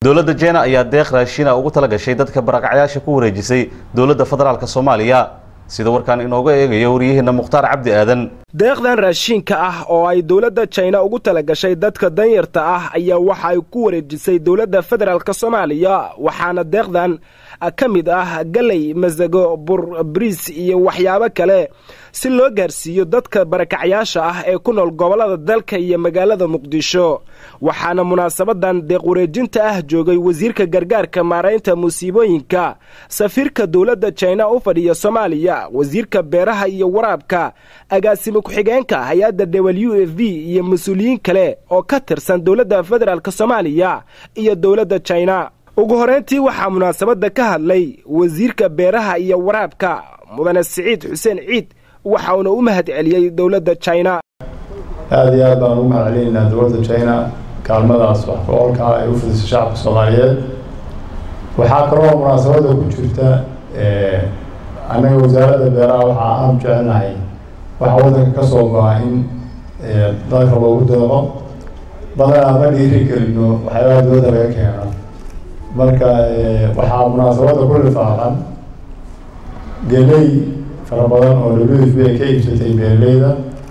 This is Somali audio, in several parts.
dowladda jena ayaa deeq raashina ugu tala gashay dadka barakacyaasha ku wareejisay dowladda federaalk soomaaliya sida warkaan inooga eegayo waryaheena mukhtaar cabdi aadan deeqdan raashiinka ah oo ay dowladda jina ugu tala gashay dadka danyarta ah ayaa waxa ay ku wareejisay dowladda federaalk soomaaliya waxaana deeqdan ka mid ah galey masago bur bariis iyo waxyaabo kale si loo gaarsiiyo dadka barakacyaasha ah ee ku nool gobollada dalka iyo magaalada muqdisho waxaana munaasabadan deeq wareejinta ah joogay wasiirka gargaarka maaraynta musiibooyinka safiirka dowladda jina u fadhiya soomaaliya wasiirka beeraha iyo waraabka agaasimo ku-xigeenka hay-adda w f b iyo mas-uuliyiin kale oo ka tirsan dowladda federaalk soomaaliya iyo dowladda jina ugu horeyntii waxaa munaasabadda ka hadlay wasiirka beeraha iyo waraabka mudane siciid xuseen ciid waxa uuna u mahad celiyey dowladda jina aada iyo aad baan ugu mahad celinaynaa dowladda jina kaalmadaas wax ku-oolka ay u fidisay shacabka soomaaliyeed waxaa kaloo munaasabadda ku jirta annaga wasaaradda beeraha waxaa aanu jecelnahay waxa waddanka ka soo go-a in dalka loogu deeqo badanaa ma dhiiri gelino waxyaabaha dowladda laga keeno marka waxaa munaasabadda ku lifaaqan geley fara badan oo w f b ay ka iibsatay beeraleyda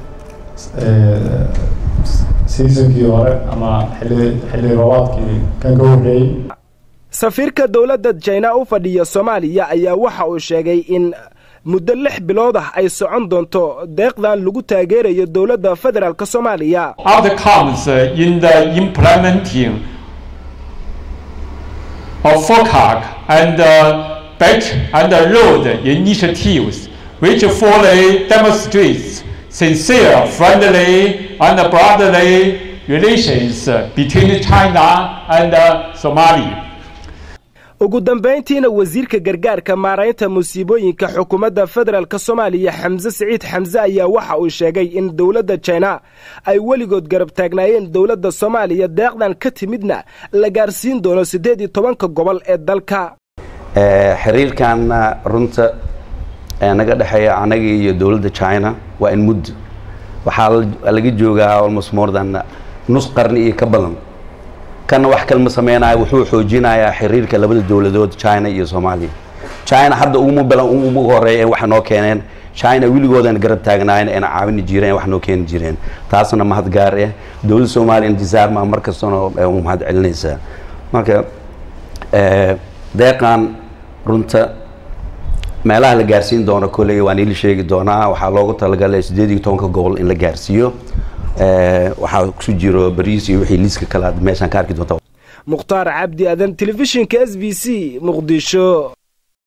seasonkii hore ama xilli xilli roobaadkii kan ka horreeyey safiirka dowladda jina u fadhiya soomaaliya ayaa waxa uu sheegay in muddo lix bilood ah ay socon doonto deeqdan lagu taageerayo dowladda federaalk soomaaliya outcomes in the implementing of FOCAC and uh, Belt and Road initiatives, which fully demonstrates sincere, friendly, and brotherly relations between China and uh, Somalia. ugu dambayntiina wasiirka gargaarka maaraynta musiibooyinka xukuumadda federaalk soomaaliya xamse siciid xamse ayaa waxa uu sheegay in dowladda jina ay weligood garab taagnaayeen dowladda soomaaliya deeqdan ka timidna la gaarsiin doono siddeed iyo tobanka gobol ee dalka xiriirkan runta naga dhexeeya anaga iyo dowladda china waa in muddo waxaa laga joogaa almost more than nus qarni iyo ka badan kana wax kalma sameynayo wuxuu xoojinayaa xiriirka labada dowladood china iyo soomaaliya china hadda uguma balan ugu horeeya waxay noo keeneen china weligoodan garab taagnaayeen ayna caawini jireen wax noo keeni jireen taasna mahad gaar ah dowladda soomaaliya intisaarma mar kastana u mahad celinaysaa marka deeqan runta meelaha la gaarsiin doono kolley waan ila sheegi doonaa waxaa loogu talagalay siddeed iyo tobanka gobol in la gaarsiiyo waxaa ku jiro bariis iyo wixii liiska kale aad meeshaan ka arki doonta mukhtaar cabdi adan telefishinka s b c muqdisho